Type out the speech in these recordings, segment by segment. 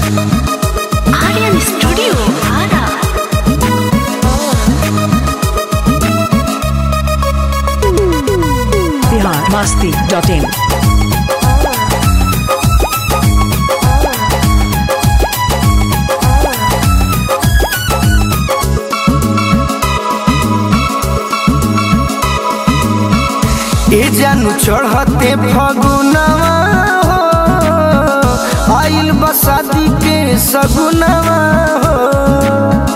Aryan Studio, Ara. Bihar Masti dot in ए जानू चढ़ते फगुनवा हो आइल बसादी के सगुनवा हो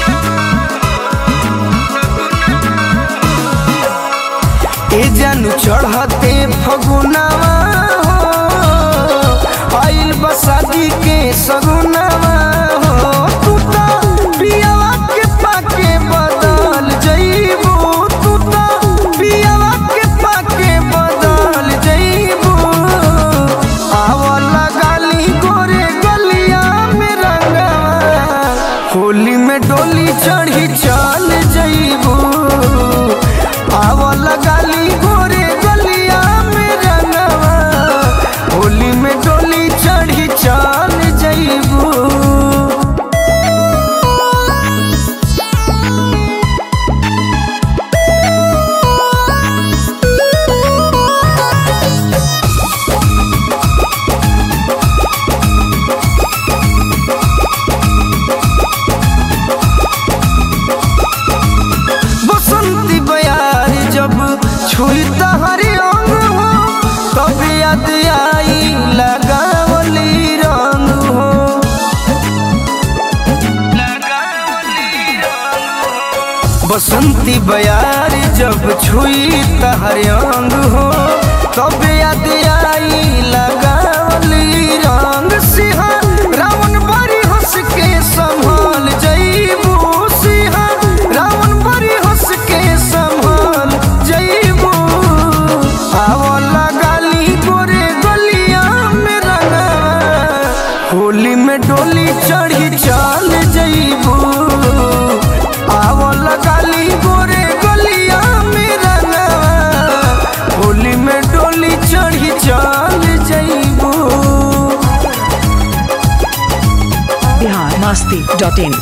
ए जानू चढ़ते फगुनवा हो आइल बसादी के सगुनवा हो तू तो पियावा के पाके बदल जइबू तू तो पियावा के पाके बदल जइबू आवला गाली गोरे गलिया में रंगवा होली में डोली चढ़ी चल जइबू आवला गाली गोरे गलिया में रंगवा होली में डोली चढ़ी चल जइबू बसंती बयार जब छुई तहरी अंग हो तब याद आई लगावली रंग हो बसंती बयार जब छुई तहरी अंग हो तब याद आई लगावली रंग सिंहा रावण बड़ी हंस के संभाल जईबू सिंहा रावण बड़ी हंस के संभाल जईबू आवला गाली गोरे गलिया में रंगा होली में डोली चढ़ी चल जईबू आवला गाली गोरे गलिया में रंगा होली में डोली चढ़ी चल जईबू बिहार मस्ती डॉट इन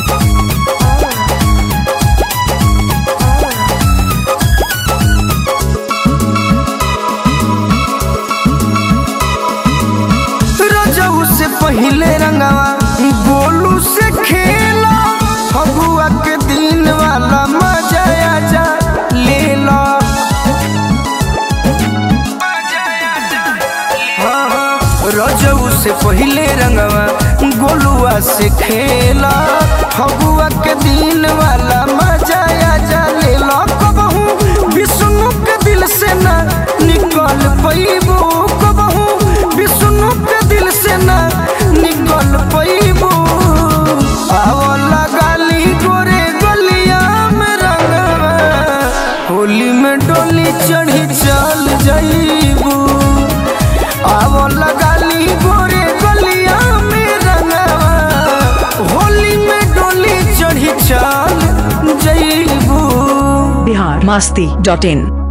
रजऊ से पहले रंगवा गोलू से खेला फगुआ के दिन वाला मजा आजा ले लो हाँ, हाँ, रजऊ से पहले रंगवा गोलुआ से खेला फगुआ के दिन वाला मजा आजा ले लो कबहू विष्णु के दिल से ना निकल पैबू कबहू विष्णु के दिल से ना निकल पैबू आवला गाली गोरे गलिया में रंगवा होली में डोली चढ़ी चल जाइबू आवला गाली गोरे गलिया में रंगवा होली में डोली चढ़ी चल जाइबू बिहार मस्ती डॉट इन